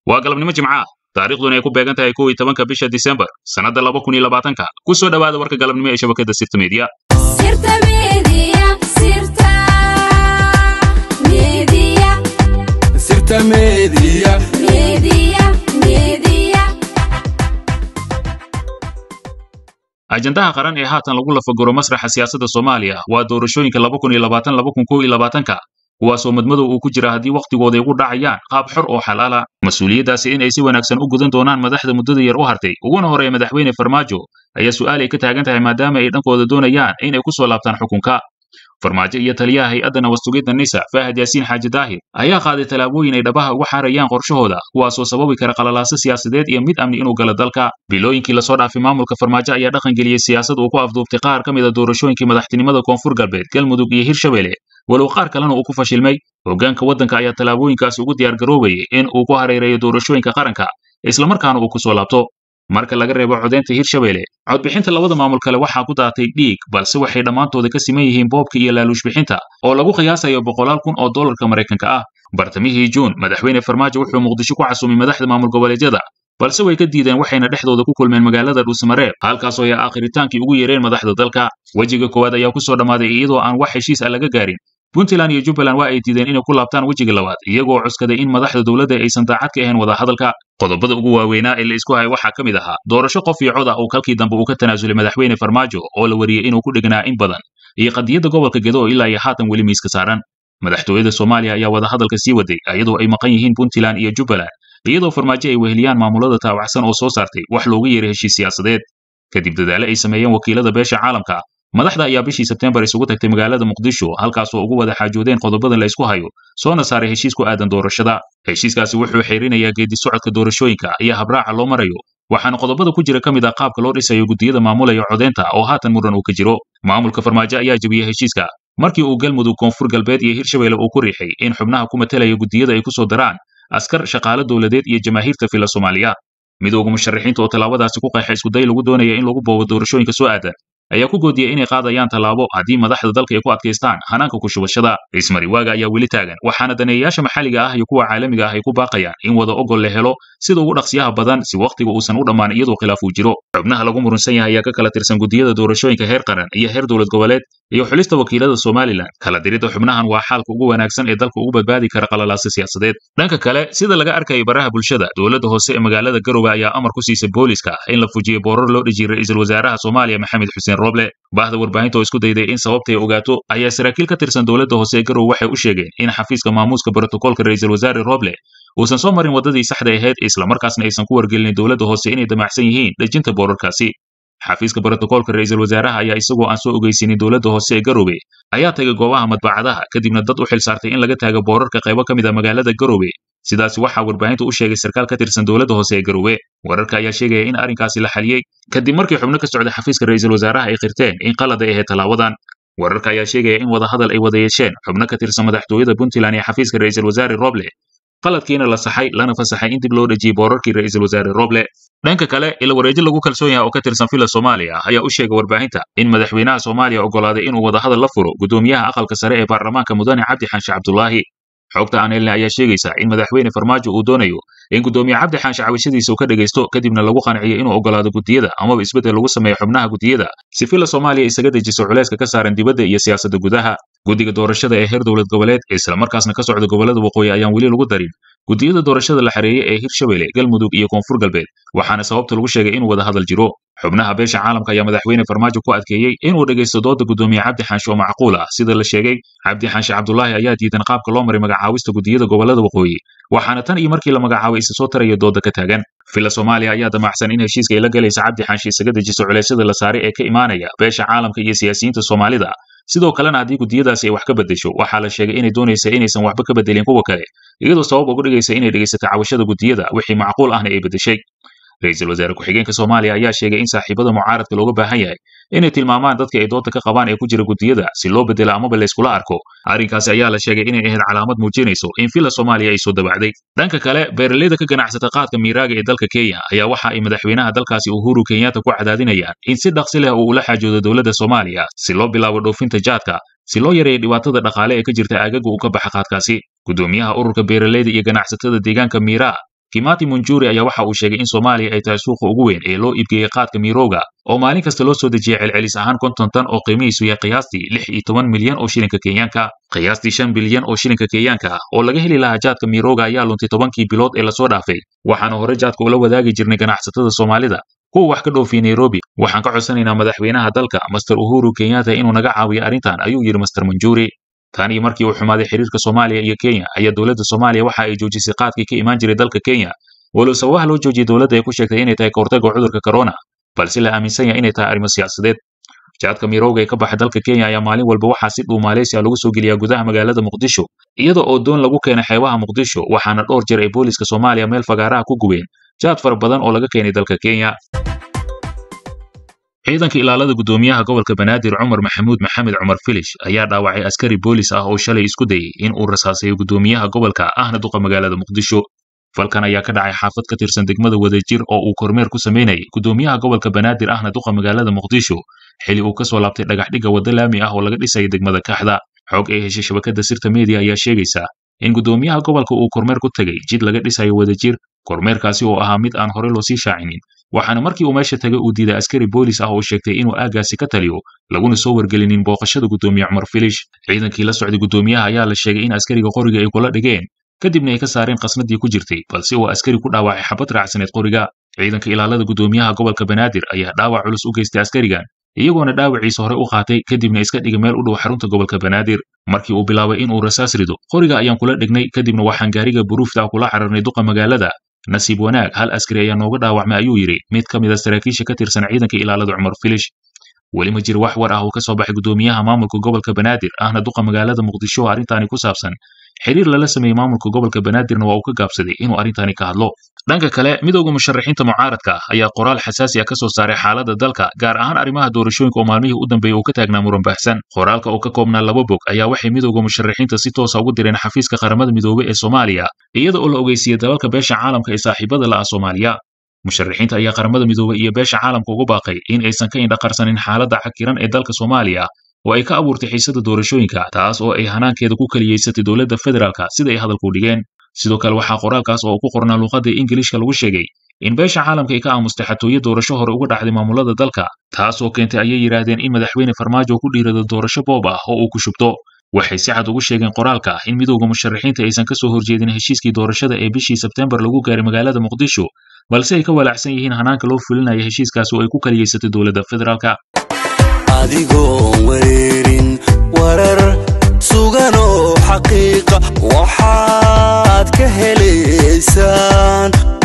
waa galabnimo jimca ah taariikhduna ay ku beegan tahay kow iyo tobanka bisha disembar sannadda laba kun iyo labaatanka ku soo dhowaada warka galabnimo ee shabakadda sirta meediya Sirta Media, Sirta Media, Sirta Media. Media, Media. ajandaha qaran ee haatan lagu lafaguro masraxa siyaasadda soomaaliya waa doorashooyinka laba kun iyo labaatan laba kun kow iyo labaatanka kuwaasoo madmadow uu ku jira haddii wakhtigooda ay ugu dhacayaan qaab xor oo xalaala mas-uuliyaddaasi in ay si wanaagsan u gudan doonaan madaxda muddada yar u hartay uguna horeeya madaxweyne farmaajo ayaa su'aal ay ka taagan tahay maadaama ay dhankooda doonayaan in ay ku soo laabtaan xukunka farmaajo iyo taliyaha hay-adda nabadsugyadda nisa faahad yaasiin xaaji daahir ayaa qaaday tallaabooyin ay dhabaha uga xaarayaan qorshahooda kuwaasoo sababi kara qalalaaso siyaasadeed iyo mid amni inuu galo dalka bilooyinkii lasoo dhaafay maamulka farmaajo ayaa dhaqangeliyey siyaasad uu ku afduubtay qaar ka mid a doorashooyinkii madaxtinimada koonfur galbeed galmudug iyo hirshabelle walow qaar kalena uu ku fashilmay hoggaanka waddanka ayaa tallaabooyinkaasi ugu diyaargaroobayay in uu ku hareereeyo doorashooyinka qaranka islamarkaana uu ku soo laabto marka laga reebo codeynta hirshabelle codbixinta labada maamul kale waxaa ku daatay dhiig balse waxay dhammaantooda ka siman yihiin boobka iyo laaluushbixinta oo lagu qiyaasayo boqolaal kun oo dollarka maraykanka ah bartamihii juun madaxweyne farmaajo wuxuu muqdisho ku casumay madaxda maamul goboleedyada balse way ka diideen waxayna dhexdooda ku kulmeen magaalada dhuusamareeb halkaasoo ay aakhritaankii ugu yeereen madaxda dalka wejiga koowaad ayaa ku soo dhammaaday iyadoo aan wax heshiis ah laga gaarin puntland iyo jubbaland waa ay diideen inay ku laabtaan wejiga labaad iyagoo cuskaday in madaxda dowladda aysan daacad ka ahayn wadahadalka qodobada ugu waaweynaa ee la isku hayay waxaa ka mid ahaa doorasho qof iyo cod ah uu kalkii dambe uu ka tanaasulay madaxweyne farmaajo oo la wariyey inuu ku dhegnaa in badan iyo qadiyadda gobolka gedo oo ilaa iyo haatan weli miiska saaran madaxtooyada soomaaliya ayaa wadahadalka sii waday iyadoo ay maqan yihiin puntland iyo jubbaland iyadoo farmaajo ay weheliyaan maamulada taawacsan oo soo saartay wax loogu yeeray heshiis siyaasadeed kadib dadaale ay sameeyeen wakiilada beesha caalamka madaxda ayaa bishii sebtembar isugu tagtay magaalada muqdisho halkaasoo ugu wada xaajoodeen qodobadan la isku hayo soona saaray heshiis ku aadan doorashada heshiiskaasi wuxuu xeerinayaa geedi socodka doorashooyinka iyo habraaca loo marayo waxaana qodobada ku jira ka mid ah qaabka loo dhisayo guddiyada maamulaya codeynta oo haatan muran uu ka jiro maamulka farmaajo ayaa jebiyey heshiiska markii uu galmudug koonfur galbeed iyo hirshabelle uu ku riixay in xubnaha ku matalaya guddiyada ay ku soo daraan askar shaqaale dowladeed iyo jamaahiirta fila soomaaliya midooga musharaxiinta oo tallaabadaasi ku qeexay iskuday lagu doonaya in lagu boobo doorashooyinka soo aadan ayaa ku goodiyey inay qaadayaan tallaabo haddii madaxda dalka ay ku adkaystaan hanaanka ku shubashada ismariwaaga ayaa weli taagan waxaana daneeyayaasha maxalliga ah iyo kuwa caalamiga ah ay ku baaqayaan in wada ogol la helo sida ugu dhaqsiyaha badan si wakhtiga uusan u dhammaan iyadoo khilaaf uu jiro xubnaha lagu murunsan yahay ayaa ka kala tirsan guddiyada doorashooyinka heer qaran iyo heer dowlad goboleed iyo xulista wakiilada somalilan kala diridda xubnahan waa xaalka ugu wanaagsan ee dalka ugu badbaadi kara qalalaasa siyaasadeed dhanka kale sida laga arkayay baraha bulshada dowladda hoose ee magaalada garowe ayaa amar ku siisay booliska in la fujiyo boorar loo dhejiyey ra'iisul wasaaraha soomaaliya maxamed xuseen roble bahda warbaahinta oo isku dayday in sababta ay ogaato ayaa saraakiil ka tirsan dowladda hoose ee garowe waxay u sheegeen in xafiiska maamuuska brotokoolka ra'iisul wasaare roble uusan soo marin waddadii saxda ahayd islamarkaasna aysan ku wargelinin dowladda hoose inay damacsan yihiin dhejinta boorarkaasi xafiiska brotokoolka ra'iisul wasaaraha ayaa isagoo aan soo ogeysinin dowladda hoose ee garowe ayaa tagay goobaha madbacadaha kadibna dad u xil saartay in laga taago boorarka qaybo ka mid a magaalada garowe sidaasi waxaa warbaahinta u sheegay sarkaal ka tirsan dowladda hoose ee garowe wararka ayaa sheegaya in arrinkaasi la xaliyey kadib markii xubno ka socda xafiiska ra'iisul wasaaraha ay qirteen in qalad ay ahayd tallaabadan wararka ayaa sheegaya in wadahadal ay wada yeesheen xubno ka tirsan madaxtooyada puntland iyo xafiiska ra'iisul wasaare roble qaladkiina la saxay lana fasaxay in dib loo dhejiyey boorarkii ra'iisul wasaare roble dhanka kale ila wareejo lagu kalsoon yahay oo ka tirsan fila soomaaliya ayaa u sheegay warbaahinta in madaxweynaha soomaaliya oggolaaday inuu wadahadal la furo guddoomiyaha aqalka sare ee baarlamaanka mudane cabdi xaanshe cabdulaahi xogta aan helna ayaa sheegaysa in madaxweyne farmaajo uu doonayo in guddoomiye cabdi xaanshe cawishadiisa uu ka dhegaysto kadibna lagu qanciyo inuu oggolaado guddiyada amaba isbeddel lagu sameeyo xubnaha guddiyada si fila soomaaliya isaga dejiso culayska ka saaran dibadda iyo siyaasadda gudaha guddiga doorashada ee heer dowlad goboleed islamarkaasna ka socda gobollada waqooyi ayaan weli lagu darin guddiyada doorashada la xareeyey ee hirshabelle galmudug iyo koonfur galbeed waxaana sababta lagu sheegay inuu wada hadal jiro xubnaha beesha caalamka ayaa madaxweyne farmaajo ku adkeeyey inuu dhegaysto dooda guddoomiye cabdi xaanshe oo macquul ah sida la sheegay cabdi xaanshe cabdulaahi ayaa diidan qaabka loo maray magacaawista guddiyada gobollada waqooyi waxaana tan iyo markii la magacaabay isa soo taraya dooda ka taagan fila soomaaliya ayaa damacsan in heshiiska ay la galaysa cabdi xaanshe isaga dejiso culeysyada la saaray ee ka imaanaya beesha caalamka iyo siyaasiyiinta soomaalida sidoo kalena haddii guddiyadaasi ay wax ka beddesho waxaa la sheegay inay doonaysa inaysan waxba ka beddelin kuwa kale iyadoo sabab uga dhigaysa inay dhegaysato cawashada guddiyada wixii macquul ahna ay beddeshay ra-iisul wasaare ku-xigeenka soomaaliya ayaa sheegay in saaxiibada mucaaradka looga baahan yahay inay tilmaamaan dadka ay doodda ka qabaan ee ku jira guddiyada si loo beddelo amaba layskula arko arrinkaasi ayaa la sheegay inay ahayd calaamad muujinayso in fila soomaaliya ay soo dabacday dhanka kale beeraleyda ka ganacsata qaadka miiraaga ee dalka kenya ayaa waxa ay madaxweynaha dalkaasi uhuru kenyatta ku cadaadinayaan in si dhaqsi leh uu ula xaajoodo dowladda soomaaliya si loo bilaabo dhoofinta jaadka si loo yareeyo dhibaatada dhaqaale ee ka jirta aagaga uu ka baxa qaadkaasi guddoomiyaha ururka beeraleyda iyo ganacsatada deegaanka miiraa kimati munjuri ayaa waxa uu sheegay in soomaaliya ay tahay suuqa ugu weyn ee loo iibgeeyey qaadka mirooga oo maalin kasta loo soo dejiyay celcelis ahaan konton tan oo qiimihiisu yahay qiyaastii lix iyo toban milyan oo shilinka kenyaanka qiyaastii shan bilyan oo shilinka kenyaanka ah oo laga heli lahaa jaadka mirooga ayaa luntay tobankii bilood ee lasoo dhaafay waxaana hore jaadka ula wadaagi jirnay ganacsatada soomaalida kuwa wax ka dhoofiyey nairobi waxaan ka codsanaynaa madaxweynaha dalka master uhuru kenyatta inuu naga caawiyo arrintan ayuu yidhi master manjuri tan iyo markii uu xumaaday xiriirka soomaaliya iyo kenya ayaa dowladda soomaaliya waxa ay joojisay qaadkii ka imaan jiray dalka kenya walow sababaha loo joojiyey dowladda ay ku sheegtay inay tahay kahortagga cudurka corona balse la aaminsan yahay inay tahay arrimo siyaasadeed jaadka mirooga ee ka baxa dalka kenya ayaa maalin walba waxaa si dhuu maaleysiya lagu soo geliyaa gudaha magaalada muqdisho iyada oo doon lagu keenay xeebaha muqdisho waxaana dhowr jeer ay booliska soomaaliya meel fagaaraha ku gubeen jaad fara badan oo laga keenay dalka kenya ciidanka ilaalada gudoomiyaha gobolka banaadir cumar maxamuud maxamed cumar filish ayaa dhaawacay askari boolis ah oo shalay isku dayey in uu rasaasayo gudoomiyaha gobolka ahna duqa magaalada muqdisho falkan ayaa ka dhacay xaafad ka tirsan degmada wadajir oo uu kormeer ku samaynayay gudoomiyaha gobolka banaadir ahna duqa magaalada muqdisho xili uu ka soo laabtay dhagaxdhigga wadda laami ah oo laga dhisaya degmada kaxda xog ay heshay shabakada sirta media ayaa sheegaysa in gudoomiyaha gobolka uu kormeer ku tegay jid laga dhisayo wadajir kormeerkaasi oo ahaa mid aan hore loo sii shaacinin waxaana markii uu meesha tagay uu diiday askari boolis ah oo sheegtay inuu aaggaasi ka taliyo laguna soo wargelinin booqashada gudoomiye cumar filish ciidankii la socday gudoomiyaha ayaa la sheegay in askariga qoriga ay kula dhigeen kadibna ay ka saareen qasnadii ku jirtay balse uu askari ku dhaawacay xabad raacsaneed qoriga ciidanka ilaalada gudoomiyaha gobolka banaadir ayaa dhaawac culus u geystay askarigan iyagoona dhaawaciisa hore u qaatay kadibna iska dhigay meel u dhow xarunta gobolka banaadir markii uu bilaabay inuu rasaas rido qoriga ayaan kula dhignay kadibna waxaan gaariga buruufta ah kula cararnay duqa magaalada nasiib wanaag hal askari ayaa nooga dhaawacmay ayuu yidhi mid ka mid a saraakiisha ka tirsan ciidanka ilaalada cumar filish weli ma jiro wax war ah oo ka soo baxay gudoomiyaha maamulka gobolka banaadir ahna duqa magaalada muqdisho oo arrintaani ku saabsan xiriir lala sameeyey maamulka gobolka banaadirna waa uu ka gaabsaday inuu arrintaani ka hadlo dhanka kale midowda musharaxiinta mucaaradka ah ayaa qoraal xasaasi ah ka soo saaray xaaladda dalka gaar ahaan arrimaha doorashooyinka oo maalmihii u dambeeyey uu ka taagnaa muran baahsan qoraalka oo ka koobnaa laba bog ayaa waxay midowda musharaxiinta si toosa ugu direen xafiiska qaramada midoobey ee soomaaliya iyada oo la ogeysiiyey dalalka beesha caalamka ee saaxiibada la ah soomaaliya musharaxiinta ayaa qaramada midoobey iyo beesha caalamka ugu baaqay in aysan ka indhaqarsanin xaaladda cakiran ee dalka soomaaliya oo ay ka abuurtay xiisada doorashooyinka taas oo ay hanaankeeda ku kaliyeysatay dowladda federaalka sida ay hadalku dhigeen sidoo kale waxaa qoraalkaas oo ku qornaa luuqadda ingiliishka lagu sheegay in beesha caalamka ay ka aamustay xatooyo doorasho hore uga dhacday maamulada dalka taas oo keentay ayay yidhaahdeen in madaxweyne farmaajo ku dhiirado doorasho boob ah oo uu ku shubto waxay si cad ugu sheegeen qoraalka in midowda musharaxiinta aysan ka soo horjeedin heshiiskii doorashada ee bishii sebtembar lagu gaaray magaalada muqdisho balse ay ka walaacsan yihiin hanaanka loo fulinaya heshiiskaas oo ay ku kaliyeysatay dowladda federaalka adigoon wereerin warar sugan oo xaqiiqa waxaad ka helaysaan